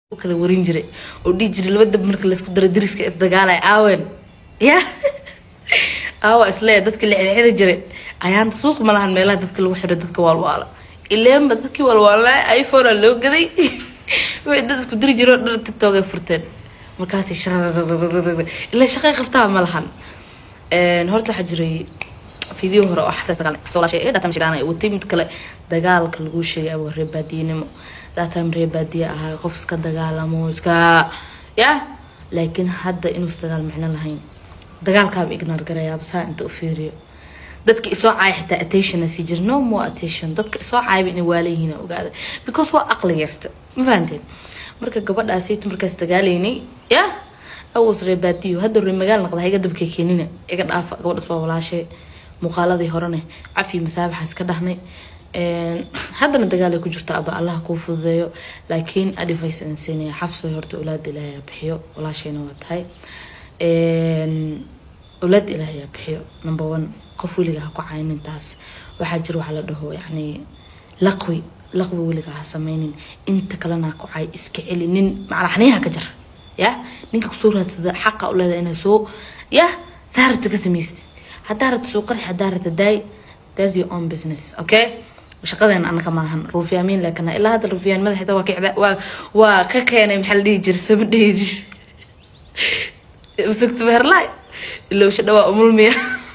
kala warin jiray oo dhihi jiray laba dab marka laysku daro dariska isdagaalaya aawen ya aawa isleeya dadka la xirxiri jiray ayaanta suuq ma lahan meelaha dadka lagu xiro dadka waalwaala ileenba dadkii waalwaalaa iphonea loo gaday wixii dad isku diri jiro dhar tiktok ay furteen markaasay sharararararara ilaa shaqay qabtaa ma lahan horta waxaa jiray فيديو هره oo xafsas dagaal xafsas walaashay ee daatam shidaan ay watay mid kale dagaalka lagu sheegay waa reer baadiinimo daatam reer baadiye ahaa qof iska dagaalamo iska ya laakiin hadda inuu isdagaal micno lahayn dagaalkaaba ignoor garayaa basaa inta u fiiriyo dadka isoo caaya xitaa attention sii jira no more attention dadka isoo caayaba inay waalayihiin ogaada because waa aqligaysta ma fahanteen marka gabadhaasaytu markaas dagaalaynay ya awas reer baadiyo hadda reer magaal noqda iga dabka keenina iga dhaafa gabadhaas waa walaashay muuqaaladii horene cafi masaabaxaas ka dhahnay haddana dagaal ay ku jirta aba allaha kuu fududeeyo laakiin advice aan siinaya xafso horta awlaada ilaahay aa bixiyo walaashayna waa tahay awlaada ilaahay aa bixiyo number one qof weliga ha ku caynin taas waxaa jira waxaa la dhaho yacni laqwi laqwi weliga ha sameynin inta kalena ha ku cay iska celi nin macalaxniyaha ka jar ya ninka kusoo raadsada xaqa u leedahay inaa soo ya saarata ka samaysid haddaa rabta soo qarxi haddaa rabta daay that's your own business okay shaqadeena anaka maahan ruufyaamiin laakin ilaa hadda ruufyaan madaxeeda waa kicda waa waa ka keenay maxaa la dhihi jira sama dhihi jir masugta beerlaay ilowsha dhawaa umulmiya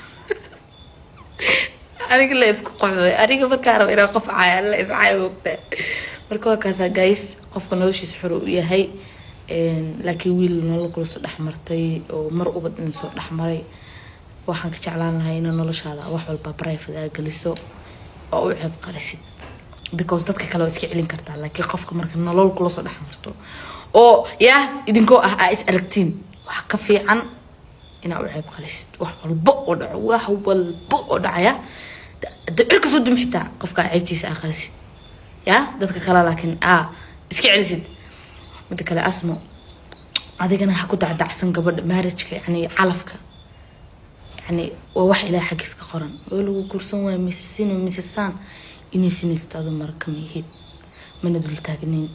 aniga la isku qoxday aniga markaa raba inaa qof caaya la iscaaya ogtaa marka waa kaasaa guys qofka noloshiisa xor u yahay laakiin wiil nolol kula soo dhexmartay oo mar ubad in soo dhexmaray waxaan ka jeclaan lahaa ina noloshaada wax walba private aa geliso oo u ceeb qarisid because dadka kale waa iska celin kartaa laakiin qofka marka nolol kula soo dhex marto oo yaa idinkoo ah aa is aragtiin wax ka fiican inaa u ceeb qarisid wax walbo oo dhaco wax walbo oo dhacaya cirka soo dum xitaa qofka ceebtiisa aa qarisid yaa dadka kale laakiin aa iska celisid mida kale asmo adigana ha ku dacdacsan gabadha marriageka yani calafka يعني وواح إلى حق قرن ولو كورسون وين مسسين ومسسان إني سنست هذا مرة كم يهيد من دول تاجنين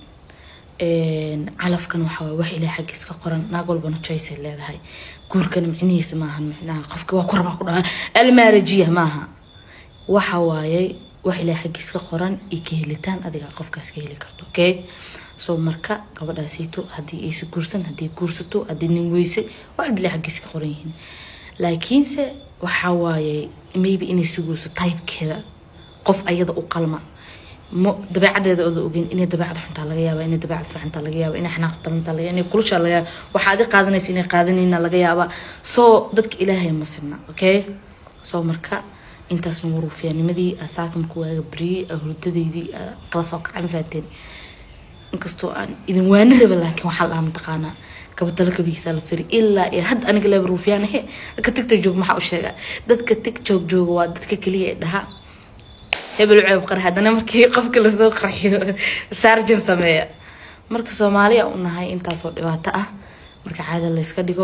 علف كان وحوا واح إلى حق قرن نقول بنا تشيس اللي هاي كور كان معني سماها معناها قفك وقرب قرن المارجية معها وحواي واح إلى حق قرن إكهلتان أديك قفك سكيلي كرتو أوكي soo marka gabadhaasiito haddii aysa guursan haddii guursato haddii nin weyse waa albile xaggiiska qoran yihiin laakiinse waxaa waaye maybe inay suguuso tybekeeda qof ayada u qalma mo dabeecadeeda ooda ogeyn inay dabeecad xuntaa laga yaaba inay dabeecad fiicantaa laga yaaba inay xanaaq darantaa laga yaaba inay kulushaa laga yaaba waxaa adi qaadanaysa inay qaadanayna laga yaaba soo dadka ilaahay ma sibna okay soo marka intaasna waruufyaanimadii asaakamka waaga bariyey hurdadeydii kala soo kacay ma fahanteen inkastoo aan idin waani raba laakiin waxaa la mataqaanaa gabatalo kabigiisa la firi ilaa iyo hadda aniga leeba ruufyaan ahe dadka tigtok joog maxaa u sheegaa dadka tigtok jooga waa dadka keliya ee dhaha hebel ceeb qarx haddana markii qofka lasoo qarxiyo sarjan sameeya marka soomaaliya u nahay intaasoo dhibaato ah marka caada layska dhigo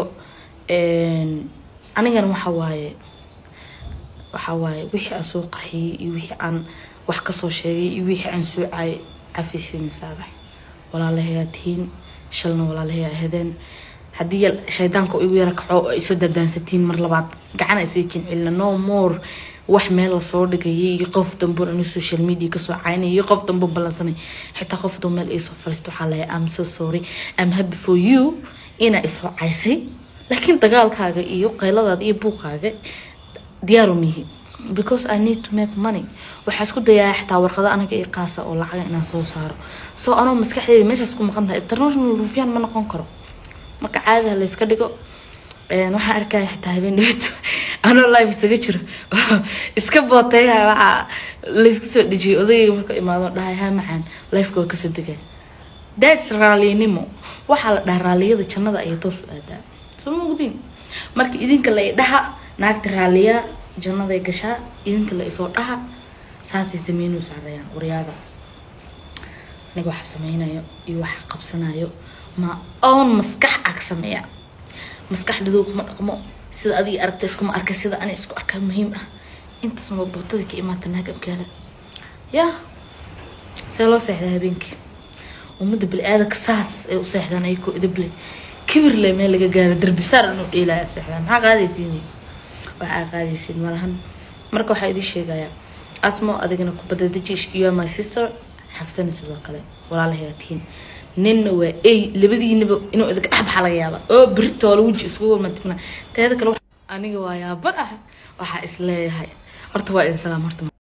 anigana waxa waaye waxa waaye wixii aan soo qarxiyey iyo wixii aan wax kasoo sheegay iyo wixii aan soo caayay cafisi masaabax walaalahayaa tihiin shalna walaalahayaa ahadeen haddii shaydaanka igu yara kaco oo isoo dadaansatiin mar labaad gacan ay sii kincelina no more wax meel lasoo dhigayay iyo qof dambo anu social media kasoo caynay iyo qof dambo ballansanay xitaa qof doo meel iisoo fariisto waxaa lahay am so sorry am happy for you inaa isoo caysay laakiin dagaalkaaga iyo qayladaada iyo buuqaaga diyaaru mihi because I need to make money waxaa isku dayaa xitaa warqado anaga iyo qaasa oo lacaga inaan soo saaro soo anoo maskaxdeeda meeshaas ku maqan tahay international rufyaan ma noqon karo marka caadiha layska dhigo waxaan arkaya xitaa habeen dhibito anoo live isaga jiro iska booteeya waxaa laysku soo dhejiyay odayga marka imaado dhahay ha macaan lifeka waa kasoo degaya that's raallinimo waxaa la dhahaa raalliyada jannada ayay toos u aadaa soo mogdiin marka idinka la dhaha naagta raalliyaa jannaday gashaa idinka la isoo dhaha saasay sameynuu saarayaan waryaada aniga waxa sameynayo iyo waxa qabsanayo ma oon maskax ag sameeya maskaxdadoo kuma dhaqmo sida adiga aragta iskuma arka sida ani isku arkaa muhiim ah intaas ma bootadii ka imaata naag abgaala ya see loo seexdaa habeenkii ummadda bili-aadanka saas ay u seexdaan ayakoo idableh kibir le meel laga gaaro derbisaar inuu dheelaya seexdaan maxaa qaadaysiin waxaa qaadaysiin malahan marka waxaa idin sheegayaa asmo adigana kubadda dejish iyo my sister xafsana sidoo kale walaalahay aad tihiin ninna waa ey labadiinaba inuu idinka dhexbaxa laga yaaba oo beritoola weji iskugu matigna teeda kale aniga waa yaaban ah waxaa isleeyahay horta waa idin salaam horta